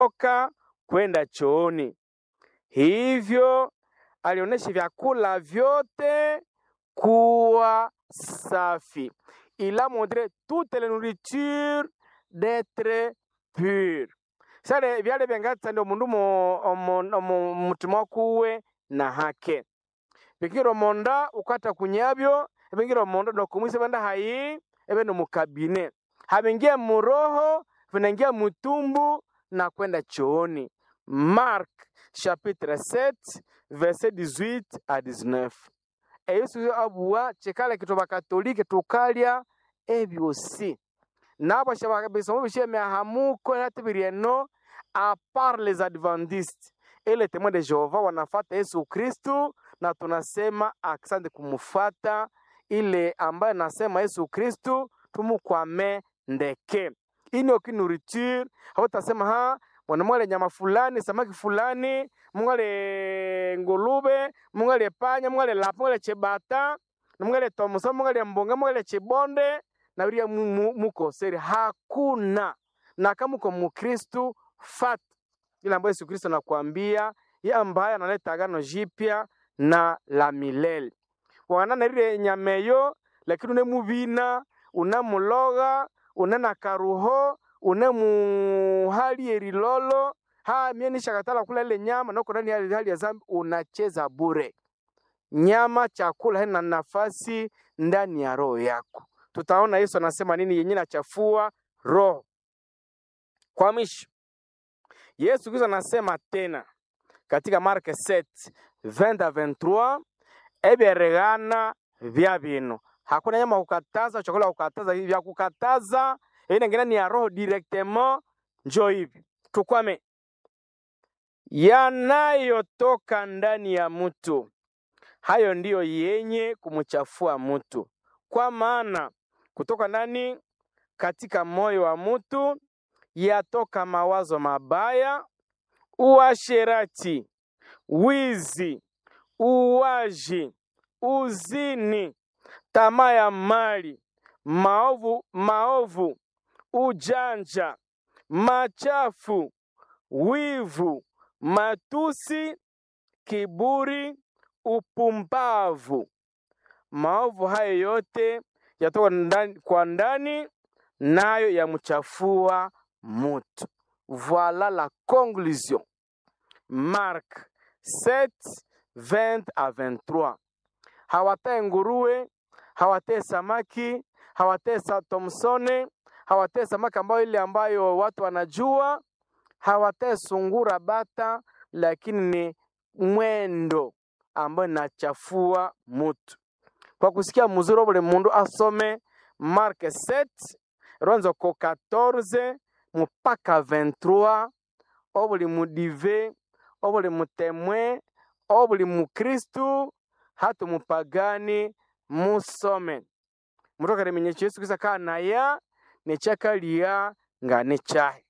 toka kwenda chooni. Hivyo alionyesha vyakula vyote kuwa safi. Il a montré toute la nourriture d'être pure. Sale vyale vyangatsa omundu omu mutima kuwe na hake bikira omonda ukwata kunyabyo ebingira omonda nokumwisa banda hayi ebe nomukabine habingia muroho vinaingia mutumbu na kwenda chooni. Mark chapitre 7 verset 18 à 19 eyesu abua chikala kitu bakatolike tukalya ebyosi nabo bisomo bishemyahamuko natibirieno a part les adventistes et les témoins de Jehova wanafata Yesu Kristu na tunasema asante kumufata ile ambaye nasema Yesu Kristu tumukwame ndeke ini okinuriture hautasema ha mwana mwale nyama fulani samaki fulani mwale ngulube mwale panya mwale lapa mwale chebata mwale tomusa mwale mbonga mwale chibonde na biria mukoseri hakuna na kama uko mukristu fat ile ambayo Yesu Kristo anakuambia ye ambaye analeta agano jipya na la milele wanana lile nyameyo lakini une mubina una muloga une na karuho une muhali erilolo ha mie nishakatala kula ile nyama nako ndani ya hali ya zambi unacheza bure nyama chakula haina nafasi ndani ya roho yako tutaona Yesu anasema nini yenye nachafua roho kwa mwisho Yesu Kristo anasema tena katika Mark 7 20 23 ebyeregana vya bino hakuna nyama kukataza chakula kukataza vya kukataza ina ngina ni ya roho directement njo hivi tukwame yanayotoka ndani ya mtu hayo ndiyo yenye kumchafua mtu kwa maana kutoka ndani katika moyo wa mtu yatoka mawazo mabaya, uasherati, wizi, uwaji, uzini, tamaa ya mali, maovu, maovu, ujanja, machafu, wivu, matusi, kiburi, upumbavu. Maovu hayo yote yatoka ndani, kwa ndani nayo yamchafua mutu. Voilà la conclusion. Mark 7 20 à 23. Hawatae nguruwe, hawatae samaki, hawatae sa Thomsone, hawatae samaki ambayo ile ambayo watu wanajua, hawatae sungura bata, lakini ni mwendo ambayo inachafua mutu. Kwa kusikia mzuri bule mundu asome Mark 7 ronzo ko 14 mpaka 23 obuli mudive obuli mutemwe obuli mukristu hata mupagani musome mutoka limenyesha Yesu kisa kana ya nechakalia nga nechahe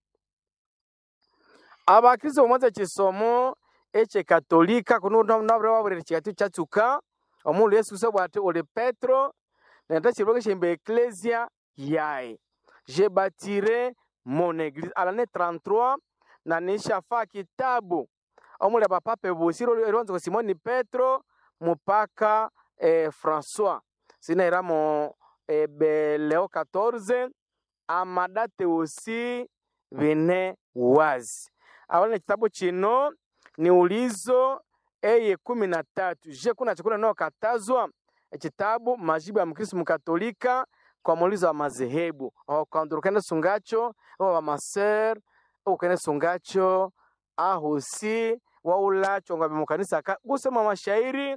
abakristo bomaze chisomo eche katolika kuno nabure wabure chikatu chatsuka omundu Yesu kisa bwate uli Petro nenda chiloke shimbe eklesia yae je bâtirai mon église à l'année 33 na nishafa kitabu omuli abapape bosi erilwanza simoni petro mupaka eh, françois sinairamo eh, be leo 14 amadate osi bine wazi awalina kitabu chino ni ulizo eye kumi na tatu je kuna chakula inayokatazwa ekitabu majibu ya mkristo mkatolika kwa muulizo wa madhehebu kwanda ukenda sungacho wa maser ukenda sungacho ahusi waulacho ngwa mukanisa gusema mashairi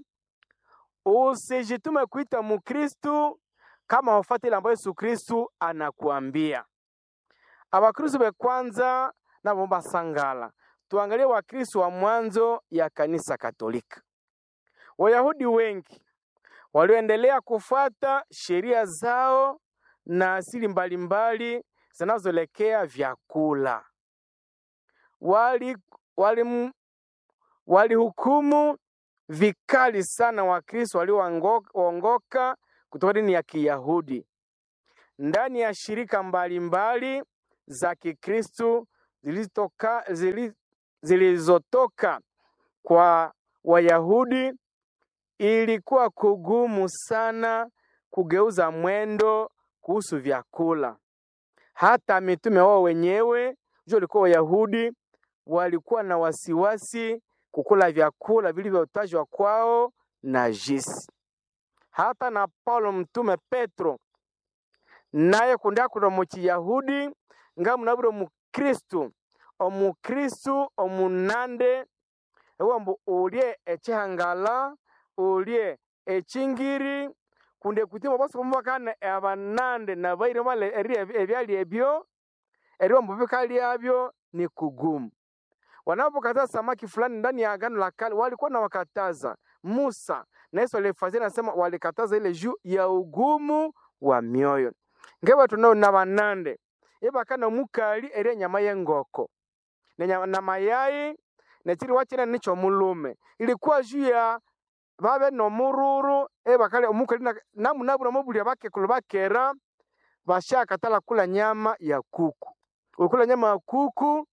usijitume kuita mukristu kama wafati ile ambayo Yesu Kristu anakuambia. Abakristu be kwanza nabo basangala. Tuangalie Wakristu wa mwanzo ya kanisa Katolika. Wayahudi wengi walioendelea kufuata sheria zao na asili mbalimbali zinazoelekea vyakula. Wali wali walihukumu vikali sana Wakristo walioongoka kutoka dini ya Kiyahudi ndani ya shirika mbalimbali za Kikristo zilizotoka zili, zilizotoka kwa Wayahudi ilikuwa kugumu sana kugeuza mwendo kuhusu vyakula. Hata mitume wao wenyewe jua walikuwa Wayahudi, walikuwa na wasiwasi kukula vyakula vilivyotajwa kwao najisi. Hata na Paulo mtume Petro naye kundakula mu Kiyahudi nga munabire omukristu omukristu omunande ewambu ulye ekihangala ulye ekingiri kunde kutima basomo bakana abanande nabaire bale eri ebyali ebyo eriwambu bikalyabyo ni kugumu wanapokataza samaki fulani ndani ya agano la kale walikuwa na wakataza Musa na Yesu alifazia nasema walikataza ile juu ya ugumu wa mioyo ngebe tunao na banande ibakana mukali eri enyama y'engoko na nyama- na mayai nekiri wakina nicho mulume ilikuwa juu ya babe nomururu ebakale omukali na- namunabura mobulya bakekulu bakera bashakatala kula nyama ya kuku ukula nyama ya kuku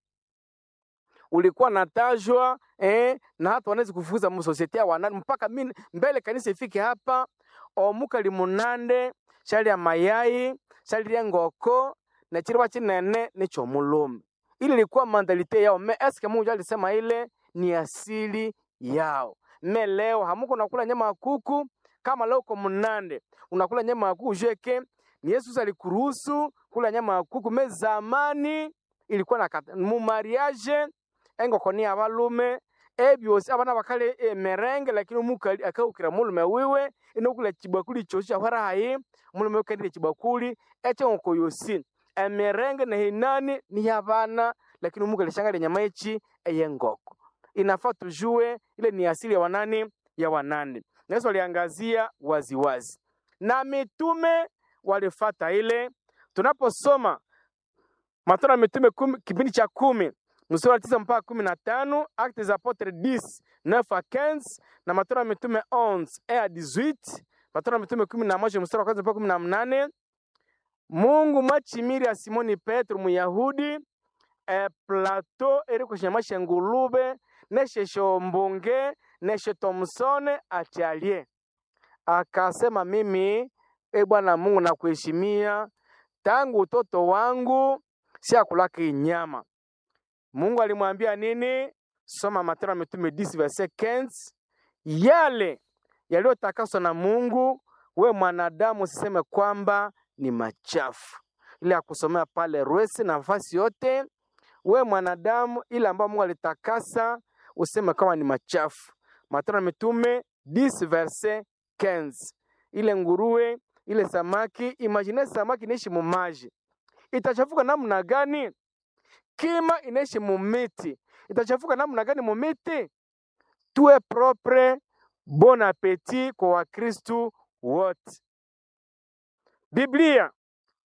ulikuwa natajwa eh, na hata wanaweza kufukuza msosiete ya wanani mpaka mimi mbele kanisa ifike hapa omukali munande shali ya mayai shali ya ngoko na chiriba chinene nicho mulume ili ilikuwa mandalite yao me eske Mungu alisema ile ni asili yao me leo hamuko nakula nyama ya kuku kama leo uko munande unakula nyama ya kuku jeke ni Yesu alikuruhusu kula nyama ya kuku me zamani ilikuwa na kata- mu mariage engoko ni abalume ebyosi abana bakale emerenge lakini omukali akaukira mulume wiwe inokula chibakuli chosi kyahwarahayi mulume ukendile chibakuli ekyengoko yosi emerenge nehinani ni yabana lakini omukali shangale nyama echi eyengoko inafaa tujue ile ni asili ya wanani ya wanani na Yesu aliangazia waziwazi na mitume walifata ile tunaposoma Matendo ya Mitume kumi, kipindi cha kumi mstari wa tisa mpaka kumi na tano Actes des Apotres 10 9 à 15 na Matendo ya Mitume 11 1 à 18 Matendo ya Mitume kumi na moja mstari wa kwanza mpaka kumi na mnane Mungu mwachimiri ya Simoni Petro Muyahudi e plateau eri kushinyama ngulube neshe shombunge neshe Thomsone achalie akasema mimi e Bwana Mungu nakuheshimia tangu utoto wangu siakulaka nyama. Mungu alimwambia nini? Soma Matendo ya Mitume 10 verset 15. Yale yaliyotakaswa na Mungu, we mwanadamu usiseme kwamba ni machafu. Ile ya kusomea pale Rwesi na nafasi yote, we mwanadamu, ile ambayo Mungu alitakasa useme kama ni machafu. Matendo ya Mitume 10 verset 15. Ile nguruwe, ile samaki, imagine samaki inaishi mumaji itachafuka namna gani? Kima inaishi mumiti itachafuka namna gani mumiti? Tuwe propre, bon appetit kwa Wakristu wote. Biblia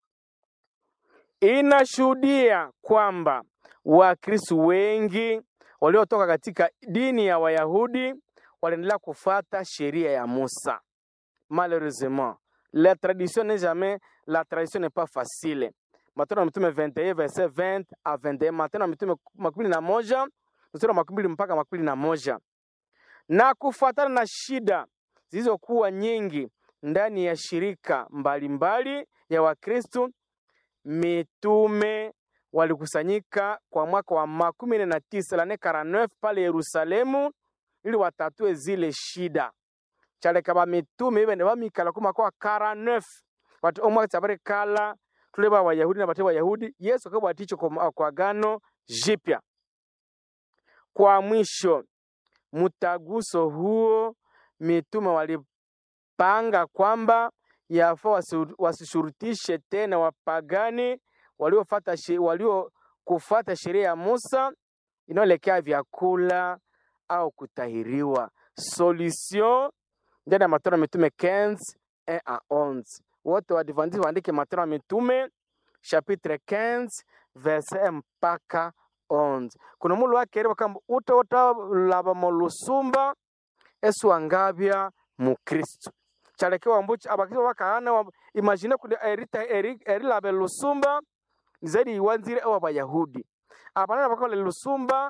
inashuhudia kwamba Wakristu wengi waliotoka katika dini ya Wayahudi waliendelea kufata sheria ya Musa. Malheureusement, la tradition n'est jamais, la tradition n'est pas facile. Matendo ya Mitume 21 verset 20 à 21, Matendo ya Mitume makumi na moja mstari wa makumi mbili mpaka makumi na moja na kufuatana na shida zilizokuwa nyingi ndani ya shirika mbalimbali ya Wakristo, mitume walikusanyika kwa mwaka wa makumi nne na tisa lane 49 pale Yerusalemu ili watatue zile shida kyaleka bamitume ibene bamikala ku mwaka wa 49 bati omwaka kyabarikala tule ba Wayahudi na bate Wayahudi Yesu akabwati icho kwa kwa agano jipya kwa mwisho mtaguso huo mitume walipanga kwamba yafaa wasi- wasishurutishe tena wapagani waliofuata she- walio kufuata sheria ya Musa inayoelekea vyakula au kutahiriwa. Solution ndani ya Matendo ya Mitume 15 1 à 11. Wote Waadventiste waandike Matendo ya Mitume chapitre 15 verset mpaka 11. Kuna mulu wakereba kamba uta utalaba mu lusumba esu angabya mu Kristo kyalekewa mbuchi abakristo bakahana wa- imagine kundi erita eri- erilaba lusumba zaidi iwanzire ewa bayahudi apanana pakole lusumba